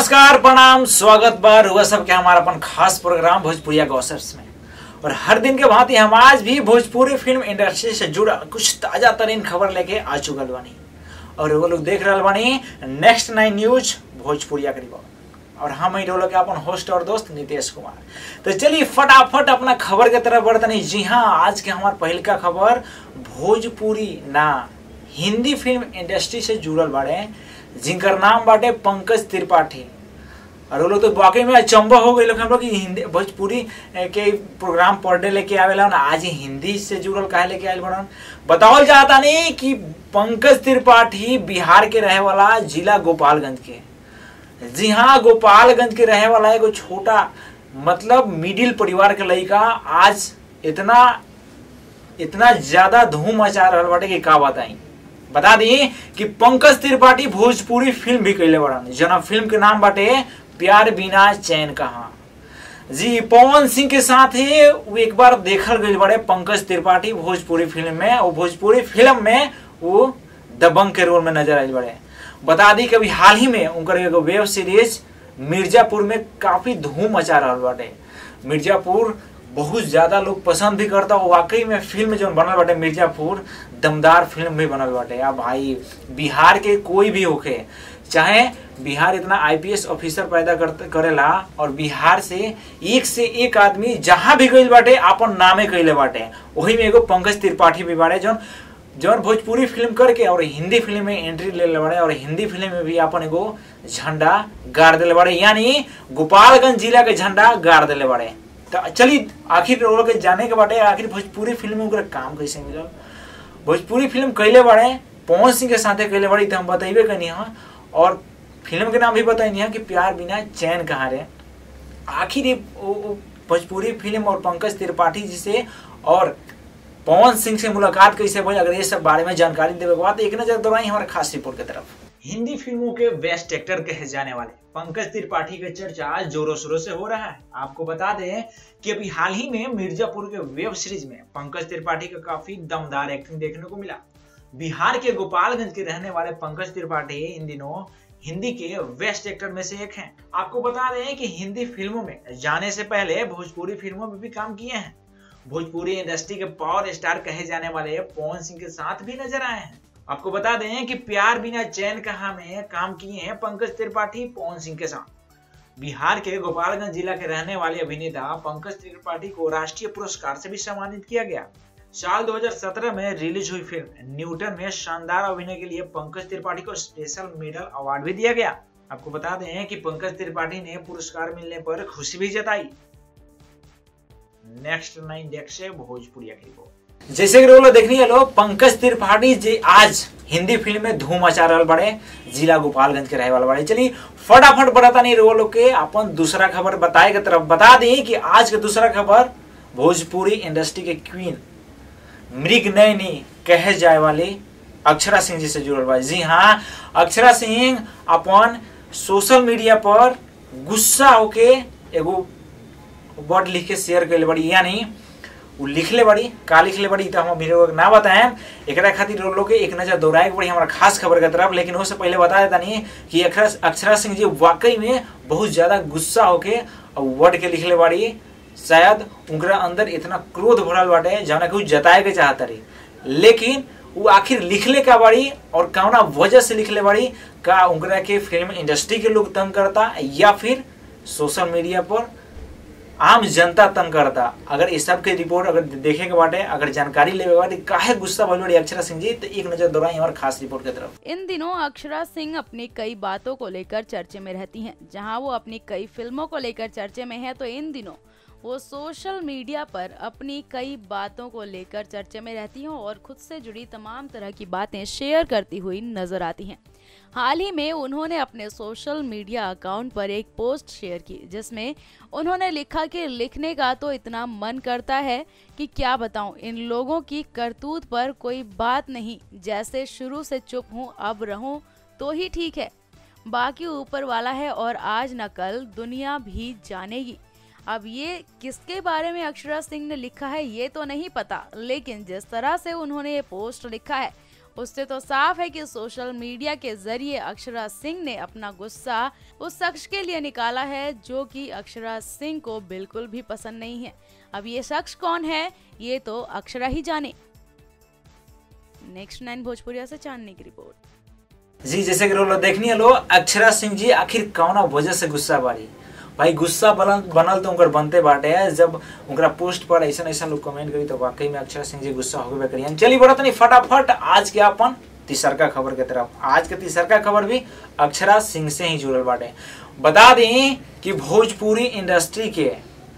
नमस्कार प्रणाम स्वागत बा रुआ सबके हमारा अपन खास प्रोग्राम भोजपुरिया गॉसिप्स में और हर दिन के भांति हम आज भी भोजपुरी फिल्म इंडस्ट्री से जुड़ा कुछ ताजा तरीन खबर लेके आ चुकल बानी और वो लोग देख रहल बानी नेक्स्ट नाइन न्यूज भोजपुरिया के रिपोर्ट और हम ही लोग के अपन होस्ट और दोस्त नितेश कुमार तो चलिए फटाफट अपना खबर के तरफ बढ़तनी जी हाँ आज के हमार पहल का खबर भोजपुरी ना हिंदी फिल्म इंडस्ट्री से जुड़ल बाड़े जिनकर नाम बाटे पंकज त्रिपाठी और वो लोग तो वाकई में अचंबा हो गए लोग हम लोग कि हिंदी भोजपुरी के प्रोग्राम पढ़ने लेके आवेला ना आज ही हिंदी से जुड़ल काहे लेके आयल बड़न बतावल जाता नहीं कि पंकज त्रिपाठी बिहार के रहे वाला जिला गोपालगंज के जी हाँ गोपालगंज के रहे वाला एगो छोटा मतलब मिडिल परिवार के लड़का आज इतना इतना ज्यादा धूम मचा रहल बाटे कि का बताई बता दी कि पंकज त्रिपाठी भोजपुरी फिल्म भी कैले बड़न जना फिल्म के नाम बाटे प्यार बिना चैन कहा जी पवन सिंह के साथ ही वो एक बार देखल गई बड़े पंकज त्रिपाठी भोजपुरी फिल्म में और भोजपुरी फिल्म में वो दबंग के रोल में नजर आए बड़े बता दी कि अभी हाल ही में उनकर एगो वेब सीरीज मिर्जापुर में काफी धूम मचा रहा बाटे मिर्जापुर बहुत ज्यादा लोग पसंद भी करता और वाकई में फिल्म जो बनल बाटे मिर्जापुर दमदार फिल्म भी बनल बाटे अब भाई बिहार के कोई भी होके चाहे बिहार इतना आईपीएस ऑफिसर पैदा करते करेला और बिहार से एक से एक आदमी जहां भी गईल बाटे अपन नामे कैले बाटे वही में एगो पंकज त्रिपाठी भी बाड़े जौन जौन भोजपुरी फिल्म करके और हिंदी फिल्म में एंट्री ले ले बाड़े और हिंदी फिल्म में भी अपन एगो झंडा गाड़ दिले बाड़े यानी गोपालगंज जिला के झंडा गाड़ दिले बाड़े तो चलिए आखिर लोग के जाने के बाटे आखिर भोजपुरी फिल्म में काम कैसे मिलल भोजपुरी फिल्म कैले बाड़े पवन सिंह के साथे कैले बाड़ी तो हम बतेबे कनी हाँ और फिल्म के नाम भी बताइनी है कि प्यार बिना चैन कहाँ रे आखिर ये भोजपुरी फिल्म और पंकज त्रिपाठी जी से और पवन सिंह से मुलाकात कैसे भई अगर ये सब बारे में जानकारी देवे के बाद एक नजर दौड़ाई हमारे खास रिपोर्ट की तरफ हिंदी फिल्मों के बेस्ट एक्टर कहे जाने वाले पंकज त्रिपाठी का चर्चा आज जोरों शोरों से हो रहा है आपको बता दें कि अभी हाल ही में मिर्जापुर के वेब सीरीज में पंकज त्रिपाठी का काफी दमदार एक्टिंग देखने को मिला बिहार के गोपालगंज के रहने वाले पंकज त्रिपाठी इन दिनों हिंदी के बेस्ट एक्टर में से एक हैं आपको बता दें कि हिंदी फिल्मों में जाने से पहले भोजपुरी फिल्मों में भी काम किए हैं भोजपुरी इंडस्ट्री के पावर स्टार कहे जाने वाले पवन सिंह के साथ भी नजर आए हैं आपको बता दें कि प्यार बिना चैन कहा में काम किए हैं पंकज त्रिपाठी पवन सिंह के साथ बिहार के गोपालगंज जिला के रहने वाले अभिनेता पंकज त्रिपाठी को राष्ट्रीय पुरस्कार से भी सम्मानित किया गया साल 2017 में रिलीज हुई फिल्म न्यूटन में शानदार अभिनय के लिए पंकज त्रिपाठी को स्पेशल मेडल अवार्ड भी दिया गया आपको बता दें कि पंकज त्रिपाठी ने पुरस्कार मिलने पर खुशी भी जताई नेक्स्ट नाइन डेक से भोजपुरी की रिपोर्ट जैसे कि लोग देखनी है लोग पंकज त्रिपाठी जी आज हिंदी फिल्म में धूम मचा रहा बड़े जिला गोपालगंज के रहे वाले बड़े चलिए फटाफट बढ़ाता नहीं रो लोग के अपन दूसरा खबर बताए के तरफ बता दी कि आज के दूसरा खबर भोजपुरी इंडस्ट्री के क्वीन मृग नयनी कहे जाए वाली अक्षरा सिंह जी से जुड़ल बा जी हाँ अक्षरा सिंह अपन सोशल मीडिया पर गुस्सा होके एगो वर्ड लिख के शेयर कैले बड़ी यानी वो लिखले बड़ी का लिखले बड़ी तो हम अभी ना बताएं एक खातिर लोग के एक नजर दौड़ाए के पड़ी हमारा खास खबर के तरफ लेकिन उससे पहले बता देता नहीं कि अक्षरा सिंह जी वाकई में बहुत ज्यादा गुस्सा होके वर्ड के लिखले बड़ी शायद उनका अंदर इतना क्रोध भरल बाटे जौना के जताए के चाहत रही लेकिन वो आखिर लिखले का बड़ी और कौना वजह से लिखले बड़ी का उनका के फिल्म इंडस्ट्री के लोग तंग करता या फिर सोशल मीडिया पर आम जनता तंग करता अगर इस सब के रिपोर्ट अगर देखे के बाटे अगर जानकारी लेवे बाटे काहे गुस्सा भइल बड़ी अक्षरा सिंह जी तो एक नजर दौड़ाई और खास रिपोर्ट की तरफ इन दिनों अक्षरा सिंह अपनी कई बातों को लेकर चर्चे में रहती हैं जहां वो अपनी कई फिल्मों को लेकर चर्चे में है तो इन दिनों वो सोशल मीडिया पर अपनी कई बातों को लेकर चर्चे में रहती हैं और खुद से जुड़ी तमाम तरह की बातें शेयर करती हुई नजर आती हैं हाल ही में उन्होंने अपने सोशल मीडिया अकाउंट पर एक पोस्ट शेयर की जिसमें उन्होंने लिखा कि लिखने का तो इतना मन करता है कि क्या बताऊं इन लोगों की करतूत पर कोई बात नहीं जैसे शुरू से चुप हूं अब रहूं तो ही ठीक है बाकी ऊपर वाला है और आज न कल दुनिया भी जानेगी अब ये किसके बारे में अक्षरा सिंह ने लिखा है ये तो नहीं पता लेकिन जिस तरह से उन्होंने ये पोस्ट लिखा है उससे तो साफ है कि सोशल मीडिया के जरिए अक्षरा सिंह ने अपना गुस्सा उस शख्स के लिए निकाला है जो कि अक्षरा सिंह को बिल्कुल भी पसंद नहीं है अब ये शख्स कौन है ये तो अक्षरा ही जाने नेक्स्ट नाइन भोजपुरिया से चांदनी की रिपोर्ट जी जैसे कि लोग देखनी है लो अक्षरा सिंह जी आखिर कौना वजह से गुस्सा बारी भाई गुस्सा बनल बनल तो उनकर बनते बाटे है जब उनका पोस्ट पर ऐसा ऐसा लोग कमेंट करी तो वाकई में अक्षरा सिंह जी गुस्सा हो गए करिए चलिए बढ़त नहीं फटाफट आज के अपन तीसरका खबर के तरफ आज के तीसरका खबर भी अक्षरा सिंह से ही जुड़ल बाटे बता दी कि भोजपुरी इंडस्ट्री के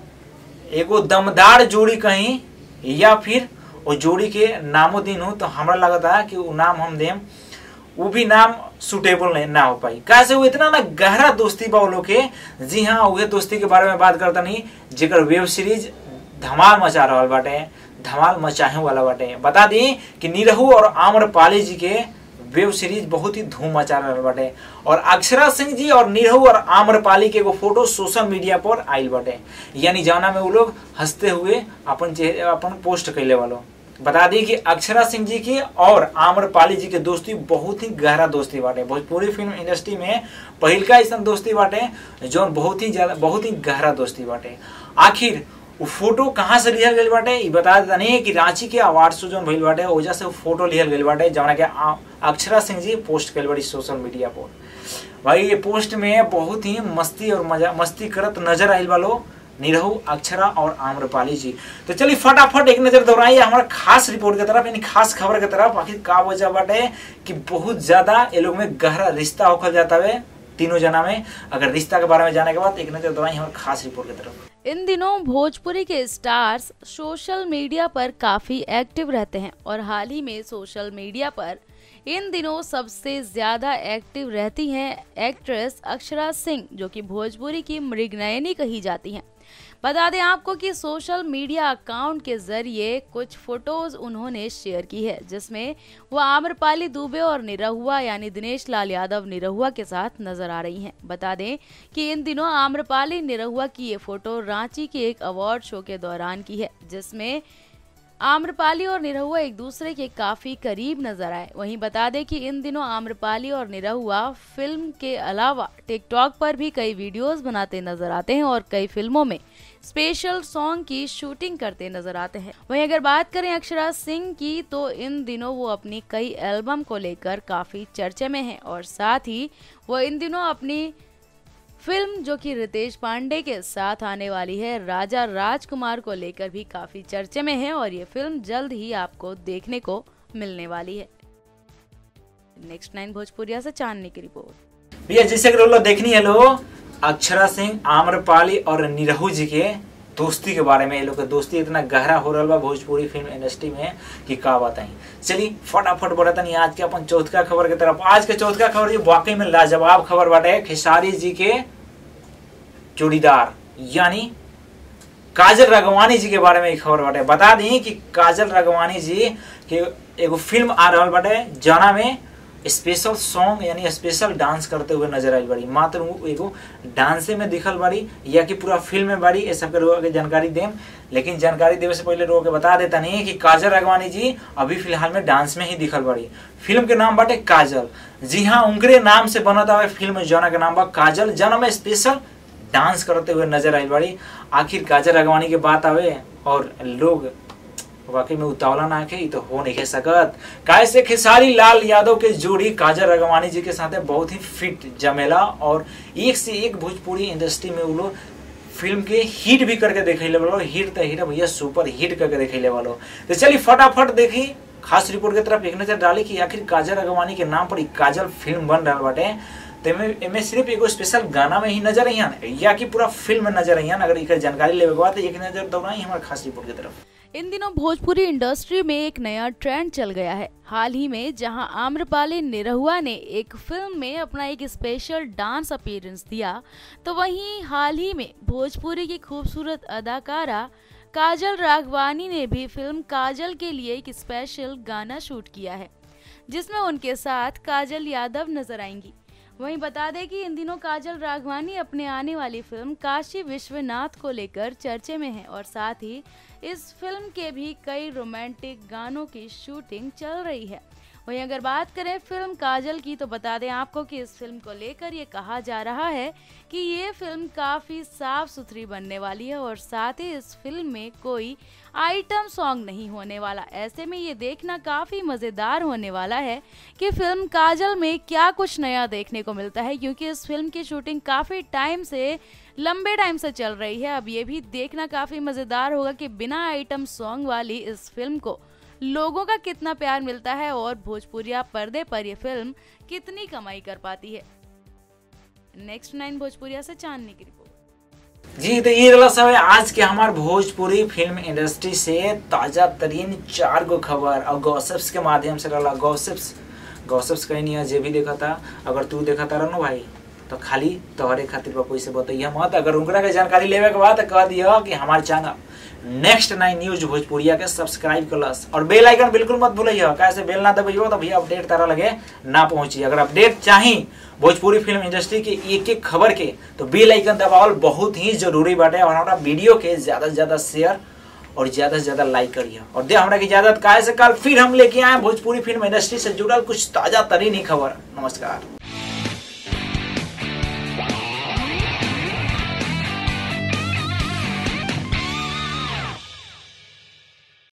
एगो दमदार जोड़ी कहीं या फिर वो जोड़ी के नामो दिन हो तो हमरा लगता है कि वो नाम हम देम वो भी नाम सुटेबल नहीं ना हो पाई कैसे वो इतना ना गहरा दोस्ती बा वो लोग के जी हाँ वही दोस्ती के बारे में बात करता नहीं जेकर वेब सीरीज धमाल मचा रहा बाटे धमाल मचाहे वाला बाटे बता दी कि निरहू और आम्रपाली जी के वेब सीरीज बहुत ही धूम मचा रहा बाटे और अक्षरा सिंह जी और निरहू और आम्रपाली के एगो फोटो सोशल मीडिया पर आयल बाटे यानी जाना में वो लोग हंसते हुए अपन चेहरे अपन पोस्ट कैले वालों बता दी कि अक्षरा सिंह जी की और आम्रपाली जी के दोस्ती बहुत ही गहरा दोस्ती बाटे भोजपुरी फिल्म इंडस्ट्री में पहिलका ऐसा दोस्ती बाटे जो बहुत ही ज्यादा बहुत ही गहरा दोस्ती बाटे आखिर वो फोटो कहाँ से लिहल गई बाटे ये बता देता नहीं कि रांची के अवार्ड शो जो भइल बाटे वजह से वो फोटो लिहल गई बाटे जौना के अक्षरा सिंह जी पोस्ट कल बाड़ी सोशल मीडिया पर भाई ये पोस्ट में बहुत ही मस्ती और मजा मस्ती करत नजर आयल वालो निरहू अक्षरा और आम्रपाली जी तो चलिए फटाफट एक नजर दौड़ाइए हमारा खास रिपोर्ट की तरफ यानी खास खबर की तरफ आखिर का वजह बाटे कि बहुत ज्यादा ये लोग में गहरा रिश्ता होकर जाता है तीनों जना में अगर रिश्ता के बारे में जाने के बाद एक नजर दौड़ाइए हमारे खास रिपोर्ट की तरफ इन दिनों भोजपुरी के स्टार्स सोशल मीडिया पर काफी एक्टिव रहते हैं और हाल ही में सोशल मीडिया पर इन दिनों सबसे ज्यादा एक्टिव रहती हैं एक्ट्रेस अक्षरा सिंह जो कि भोजपुरी की मृगनयनी कही जाती हैं बता दें आपको कि सोशल मीडिया अकाउंट के जरिए कुछ फोटोज उन्होंने शेयर की है जिसमें वो आम्रपाली दुबे और निरहुआ यानी दिनेश लाल यादव निरहुआ के साथ नजर आ रही हैं बता दें कि इन दिनों आम्रपाली निरहुआ की ये फोटो रांची के एक अवार्ड शो के दौरान की है जिसमें आम्रपाली और निरहुआ एक दूसरे के काफी करीब नजर आए वहीं बता दें कि इन दिनों आम्रपाली और निरहुआ फिल्म के अलावा टिकटॉक पर भी कई वीडियोस बनाते नजर आते हैं और कई फिल्मों में स्पेशल सॉन्ग की शूटिंग करते नजर आते हैं वहीं अगर बात करें अक्षरा सिंह की तो इन दिनों वो अपनी कई एल्बम को लेकर काफी चर्चे में हैं और साथ ही वो इन दिनों अपनी फिल्म जो कि रितेश पांडे के साथ आने वाली है राजा राजकुमार को लेकर भी काफी चर्चे में है और ये फिल्म जल्द ही आपको देखने को मिलने वाली है नेक्स्ट नाइन भोजपुरिया से चांदनी की रिपोर्ट भैया जैसे कि लोग देखनी है लो अक्षरा सिंह आम्रपाली और निरहू जी के दोस्ती के बारे में ये लोग का दोस्ती इतना गहरा हो रहा बा भोजपुरी फिल्म इंडस्ट्री में कि का बताई चलिए फटाफट बढ़ता नहीं आज के अपन चौथा खबर की तरफ आज के चौथा खबर ये वाकई में लाजवाब खबर बाटे खेसारी जी के जोड़ीदार यानी काजल रगवानी जी के बारे में एक खबर बाटे बता दी कि काजल रगवानी जी के एगो फिल्म आ रहा बाटे जाना में स्पेशल सॉन्ग यानी स्पेशल डांस करते हुए नजर आई बड़ी मात्र एगो डांसे में दिखल बाड़ी या कि पूरा फिल्म में बाड़ी ये सब के लोगों के जानकारी देम लेकिन जानकारी देवे से पहले लोगों के बता देता नहीं कि काजल राघवानी जी अभी फिलहाल में डांस में ही दिखल बाड़ी फिल्म के नाम बाटे काजल जी हाँ उनके नाम से बनत आवे फिल्म जना के नाम बा काजल जना में स्पेशल डांस करते हुए नजर आई बड़ी आखिर काजल राघवानी के बात आवे और लोग वाकई में उतावला ना के तो हो नहीं सकत कैसे खेसारी लाल यादव के जोड़ी काजल रगवानी जी के साथ बहुत ही फिट जमेला और एक से एक भोजपुरी इंडस्ट्री में वो लोग फिल्म के हिट भी करके देखे वालो हिट तो हिट भैया सुपर हिट करके देखे वालो तो चलिए फटाफट देखी खास रिपोर्ट की तरफ एक नजर डाली कि आखिर काजल रगवानी के नाम पर काजल फिल्म बन रहा बाटे तो एमे सिर्फ एगो स्पेशल गाना में ही नजर आई या कि पूरा फिल्म में नजर आई अगर एक जानकारी लेवे के बाद एक नजर दौड़ाई हमारे खास रिपोर्ट की तरफ इन दिनों भोजपुरी इंडस्ट्री में एक नया ट्रेंड चल गया है हाल ही में जहां आम्रपाली निरहुआ ने एक फिल्म में अपना एक स्पेशल डांस अपीयरेंस दिया तो वहीं हाल ही में भोजपुरी की खूबसूरत अदाकारा काजल राघवानी ने भी फिल्म काजल के लिए एक स्पेशल गाना शूट किया है जिसमें उनके साथ काजल यादव नजर आएंगी वहीं बता दें कि इन दिनों काजल राघवानी अपने आने वाली फिल्म काशी विश्वनाथ को लेकर चर्चे में है और साथ ही इस फिल्म के भी कई रोमांटिक गानों की शूटिंग चल रही है वहीं अगर बात करें फिल्म काजल की तो बता दें आपको कि इस फिल्म को लेकर ये कहा जा रहा है कि ये फिल्म काफ़ी साफ सुथरी बनने वाली है और साथ ही इस फिल्म में कोई आइटम सॉन्ग नहीं होने वाला ऐसे में ये देखना काफ़ी मज़ेदार होने वाला है कि फिल्म काजल में क्या कुछ नया देखने को मिलता है क्योंकि इस फिल्म की शूटिंग काफ़ी टाइम से लंबे टाइम से चल रही है अब ये भी देखना काफ़ी मज़ेदार होगा कि बिना आइटम सॉन्ग वाली इस फिल्म को लोगों का कितना प्यार मिलता है और भोजपुरिया पर्दे पर यह फिल्म कितनी कमाई कर पाती है नेक्स्ट नाइन भोजपुरिया से चांदनी की रिपोर्ट जी तो ये रहा सब है आज के हमार भोजपुरी फिल्म इंडस्ट्री से ताजा तरीन चार गो खबर और गॉसिप्स के माध्यम से रहा गॉसिप्स गॉसिप्स कहीं नहीं है जे भी देखा था अगर तू देखा था रहनो भाई तो खाली तोहरे खातिर बा कोई से बताइए मत अगर उनकरा के जानकारी लेवे के बाद कह दिया कि हमारे चैनल नेक्स्ट नाइन न्यूज भोजपुरिया के सब्सक्राइब करलस और बेल आइकन बिल्कुल मत भूलिए कैसे बेल ना दबाइयो तो भैया अपडेट तारा लगे ना पहुंची अगर अपडेट चाहिए भोजपुरी फिल्म इंडस्ट्री के एक एक खबर के तो बेल आइकन दबावल बहुत ही जरूरी बाटे और हमारा वीडियो के ज्यादा से ज्यादा शेयर और ज्यादा से ज्यादा लाइक करिए और दे हमरा की इजाजत काहे से कल फिर हम लेके आए भोजपुरी फिल्म इंडस्ट्री से जुड़ल कुछ ताजा तरीन ही खबर नमस्कार